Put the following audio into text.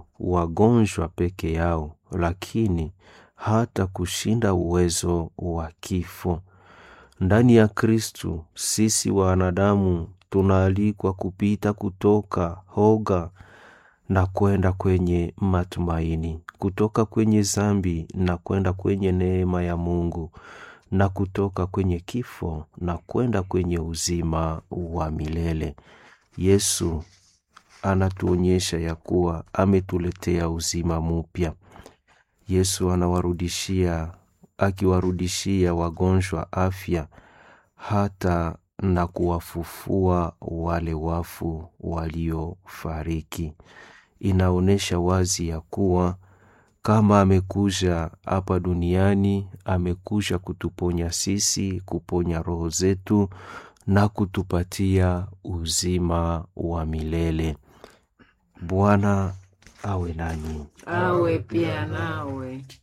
tu wagonjwa peke yao, lakini hata kushinda uwezo wa kifo. Ndani ya Kristu sisi wanadamu tunaalikwa kupita kutoka hoga na kwenda kwenye matumaini, kutoka kwenye zambi na kwenda kwenye neema ya Mungu, na kutoka kwenye kifo na kwenda kwenye uzima wa milele. Yesu anatuonyesha ya kuwa ametuletea uzima mupya. Yesu anawarudishia, akiwarudishia wagonjwa afya, hata na kuwafufua wale wafu waliofariki. Inaonyesha wazi ya kuwa kama amekuja hapa duniani, amekuja kutuponya sisi, kuponya roho zetu na kutupatia uzima wa milele. Bwana awe nanyi. awe pia nawe.